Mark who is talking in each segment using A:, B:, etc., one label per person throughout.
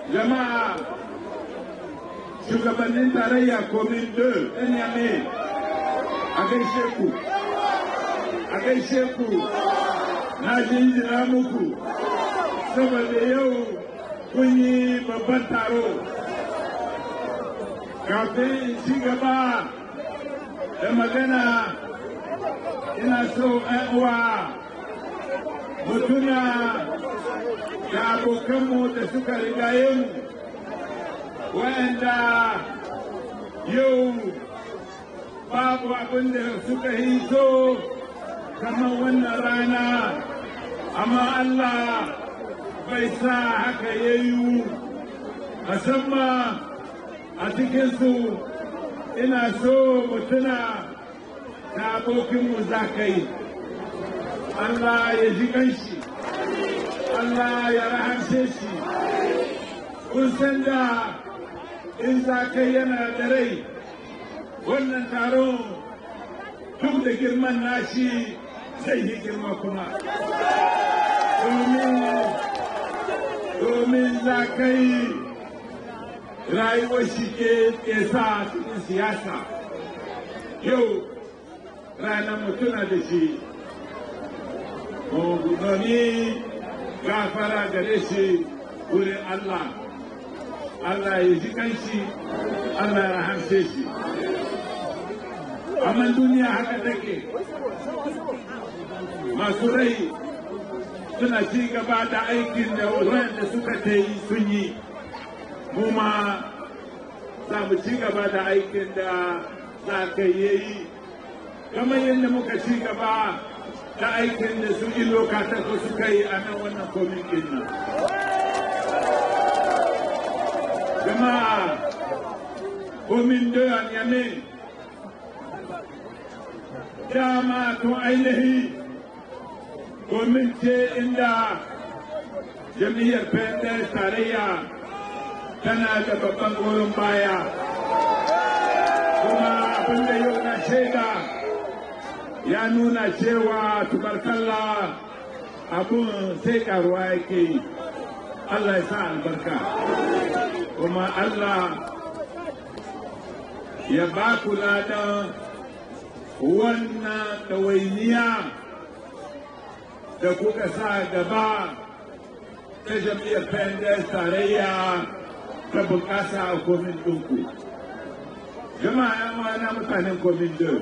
A: jama'a shugabannin tarayya komin deux ɗan yame a gaishe ku a gaishe ku na jinjina muku saboda yau kun yi babban taro kafin in ci gaba da magana ina so uwa mutuna da abokanmu da suka rigaye mu wa'anda yau babu abin da suka yi so kamar wannan rana amma Allah bai sa haka ya yi musamman a cikinsu ina so mutuna da abokinmu za ka yi Allah ya ji kanshi Allah ya rahamshe shi kun san da in za ka yana da rai wannan taron duk da girman nashi zai yi girma kuma domin za ka yi rayuwar shi ke sa cikin siyasa yau ranar mutuna da shi domin gafara gare shi wurin Allah Allah ya ji kanshi Allah ya rahamshe shi amma duniya haka take masu rai suna ci gaba da aikin da wanda suka ta yi sun yi mu ma za mu ci gaba da aikin da za ka yi kamar yadda muka ci gaba da aikin da su ilo katako suka yi a nan wannan komin nan. jama'a komin doyan yame dama tun ainihi komin ce inda jam'iyyar pendes tarayya tana da babban goyon baya kuma abinda yau na shaida ya nuna cewa tubarkalla abun sai karuwa yake yi Allah ya sa albarka kuma Allah ya ba ku ladan wannan ɗawainiya da kuka sa gaba ta jam'iyyar pendes tarayya ta bukasa a komin ɗinku. Jama'a ‘yan wana mutanen komin din.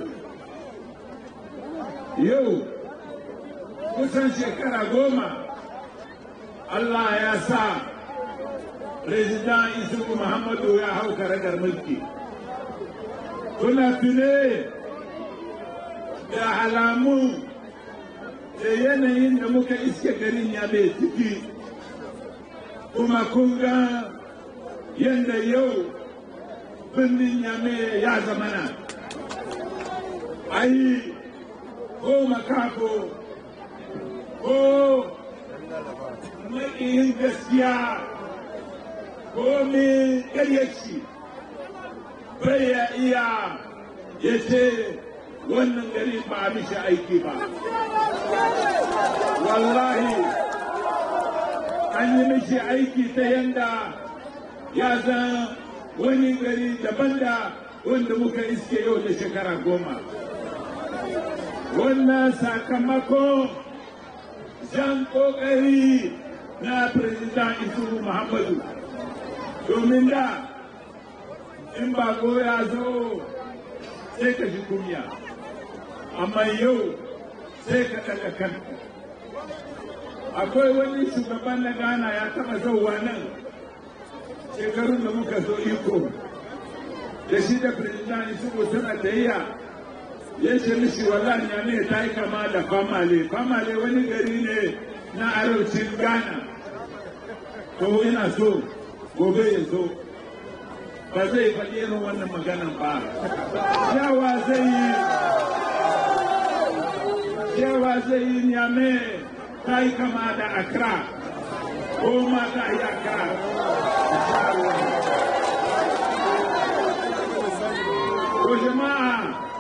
A: Yau, kusan shekara goma, Allah ya sa President Isufu Muhammadu ya hau karagar mulki. Kuna tune da alamu da yanayin da muka iske garin ya mai ciki, kuma kun ga yadda yau birnin yame ya zamana. Ai, ko makako, ko maƙiyin gaskiya ko min ƙaryaci bai ya iya ya ce wannan gari ba a mishi aiki ba. Wallahi, an yi mishi aiki ta yanda ya zan wani gari daban da wanda muka iske yau da shekara goma. Wannan sakamako jan ƙoƙari na Firizidan Isuhu Muhammadu. Domin da in ba ya zo sai ka ji kunya, amma yau sai ka ɗaga kanka. Akwai wani shugaban na Ghana ya taɓa zauwa nan shekarun da muka zo iko da shi da Firizidan Isuhu suna tayya ya ce mishi wallahi ya ne ta yi kama da famale famale wani gari ne na arewacin ghana to ina so gobe ya zo ba zai faɗi irin wannan maganan ba yawa zai yi yawa zai yi nyame ta yi kama da accra ko ma ta yi accra ko jama'a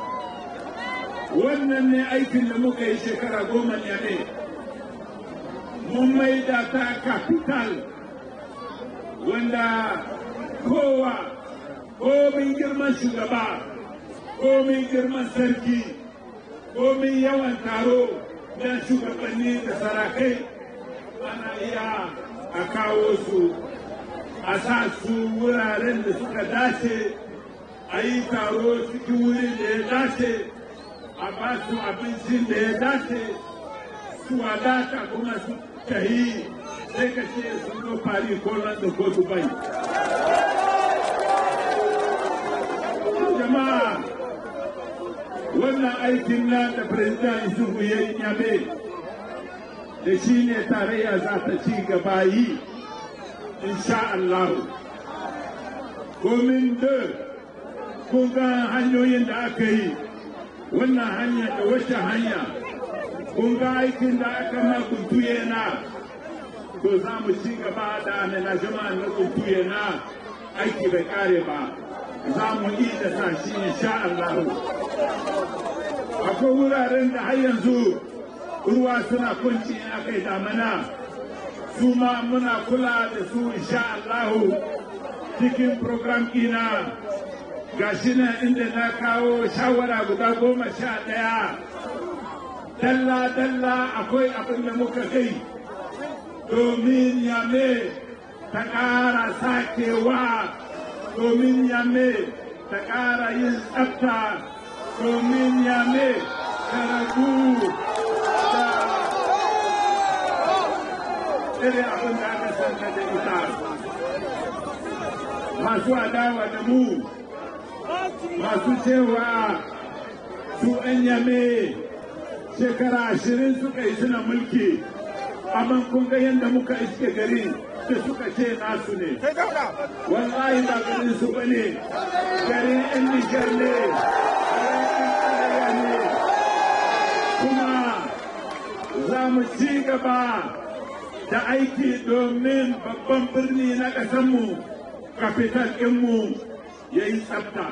A: wannan ne aikin da muka yi shekara goma ne ne mun maida ta capital wanda kowa komin girman shugaba komin girman sarki komin yawan taro na shugabanni da sarakai ana iya a kawo su a sa su wuraren da suka dace a yi taro cikin wurin da ya dace a ba su abincin da ya dace su wadata kuma su tahi sai ka ce sun zo fari ko london ko dubai jama'a wannan aikin na da president isufu ya yi yabe da shi ne tarayya za ta ci gaba yi insha Allah komin da kun ga hanyoyin da aka yi wannan hanya da wacce hanya kun ga aikin da aka ma kuntuye na to za mu ci gaba da amenajama na kuntuye na aiki bai kare ba za mu yi da sa shi insha Allah akwai wuraren da har yanzu ruwa suna kunci in aka yi damana su ma muna kula da su insha Allahu cikin program ina ga shi nan inda na kawo shawara guda goma sha ɗaya dalla-dalla akwai abin da muka kai domin yame ta ƙara sakewa domin yame ta ƙara yin tsafta domin yame ta ragu da irin abin da aka sanda da ita masu adawa da mu masu cewa su an yame shekara ashirin suka yi suna mulki amma kun ga yadda muka iske gari da suka ce nasu ne wallahi ba garin su bane garin yan nijar ne kuma za mu ci gaba da aiki domin babban birni na ƙasanmu kafital ɗinmu ya yi tsafta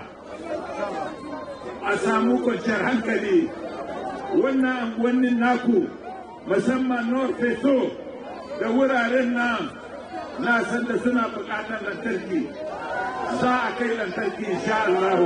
A: a samu kwanciyar hankali wannan anguwannin naku musamman north feso da wuraren nan na san da suna buƙatar lantarki za a kai lantarki insha Allah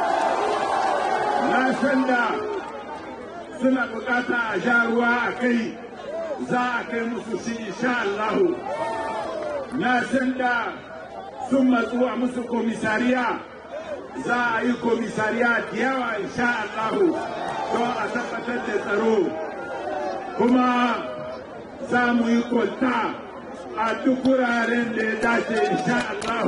A: na san da suna buƙata a sha ruwa a kai za a kai musu shi insha Allah na san da sun matsu a musu komisariya za a yi komisariya da yawa insha Allah don a tabbatar da tsaro kuma za mu yi kwalta a duk wuraren da ya dace insha Allah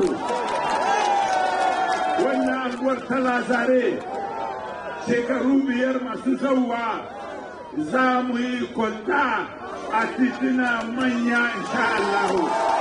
A: wannan anguwar ta lazare shekaru biyar masu zauwa za mu yi kwalta a titina manya insha Allah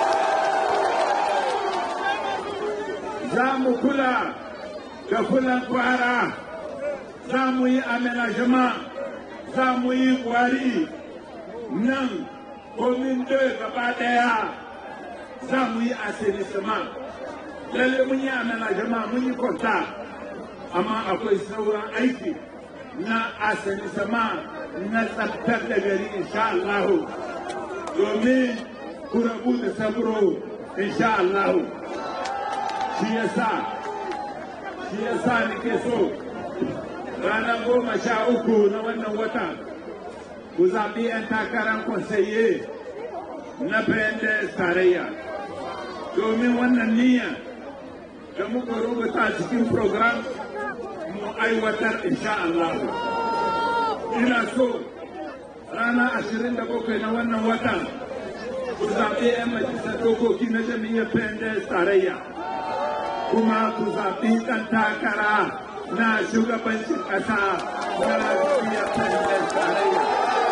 A: za mu kula da kulan kwara za mu yi amenajama za mu yi kwari nan komin da gaba daya za mu yi asirisima lalle mun yi amenajama mun yi kwanta amma akwai sauran aiki na asirisima na tsabtar da gari insha Allah domin ku rabu da sabro insha Allah shi yasa shi yasa nake so ranar goma sha uku na wannan wata ku zaɓi 'yan takarar kwansaye na bayan tarayya domin wannan niyya da muka rubuta cikin program mu aiwatar insha Allah ina so rana ashirin da bakwai na wannan watan ku zaɓi 'yan majalisar dokoki na jami'ar bayan tarayya kuma ku zaɓi ɗan takara na shugabancin ƙasa na jam'iyyar bayan tarayya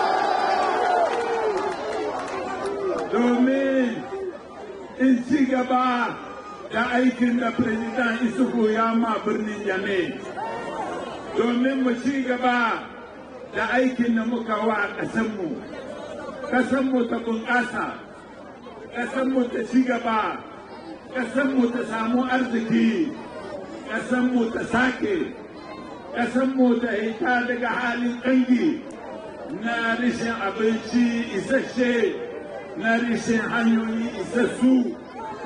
A: domin in ci gaba da aikin da Firizidan Isufu ya ma birnin Yame. Domin mu ci gaba da aikin da muka wa ƙasanmu, ƙasanmu ta bunƙasa, ƙasanmu ta ci gaba, ƙasanmu ta samu arziki, ƙasanmu ta sake, ƙasanmu ta hita daga halin ƙangi na rishin abinci isasshe. na rishin hanyoyi isassu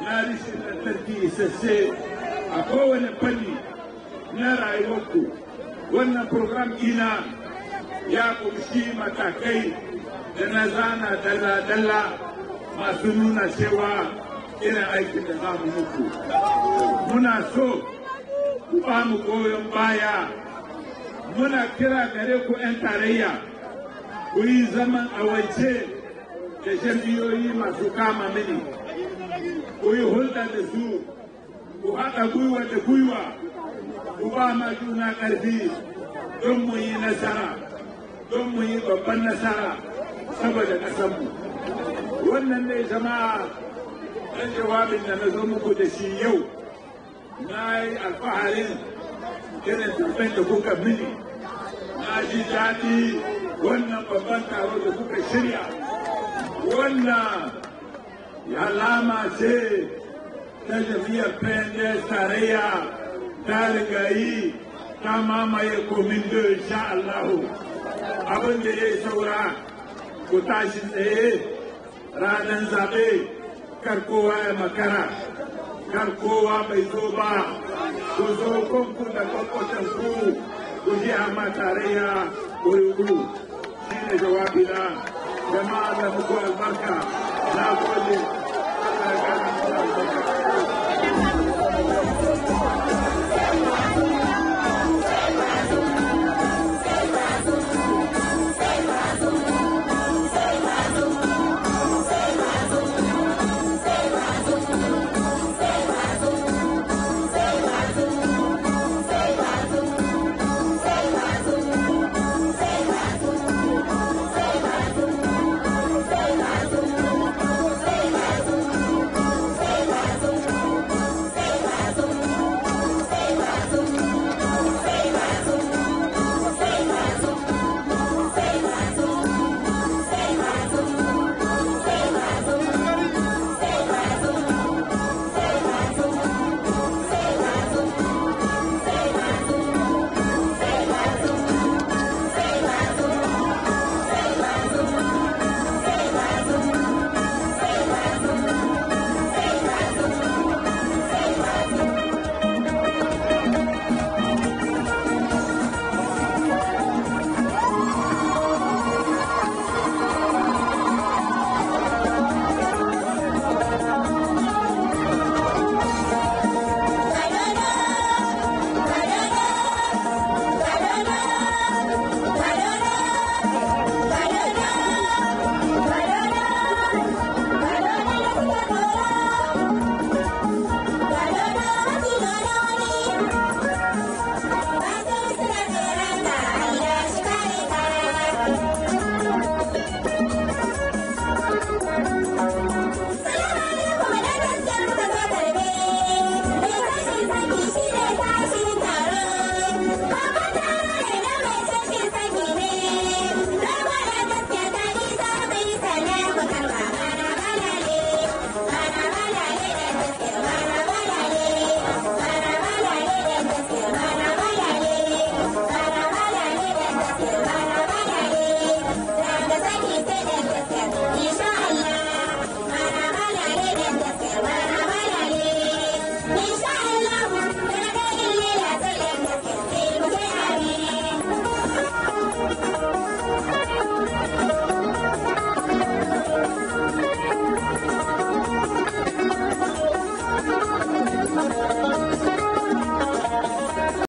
A: na rishin lantarki isasse a kowane fanni na rayuwarku wannan program ina ya kumshi matakai da na zana dalla-dalla masu nuna cewa irin aikin da za mu muku muna so ku ba mu goyon baya muna kira gare ku 'yan tarayya ku yi zaman awaice da jam'iyyoyi masu kama mini ku yi hulɗa da su ku haɗa gwiwa da gwiwa ku ba ma juna ƙarfi don mu yi nasara don mu yi babban nasara saboda ƙasarmu wannan ne jama'a ɗan jawabin da na zo muku da shi yau na yi alfaharin irin zaben da kuka mini na ji daɗi wannan babban taro da kuka shirya wannan alama ce ta jam'iyyar PNDS tarayya ta rigayi ta mamaye komin da insha Allahu abin da ya yi saura ku tashi tsaye ranar zaɓe kar kowa ya makara kar kowa bai zo ba ku zo kanku da kwakwatan ku ku ji amma tarayya wuri shi ne jawabina jama'a da muku albarka na gode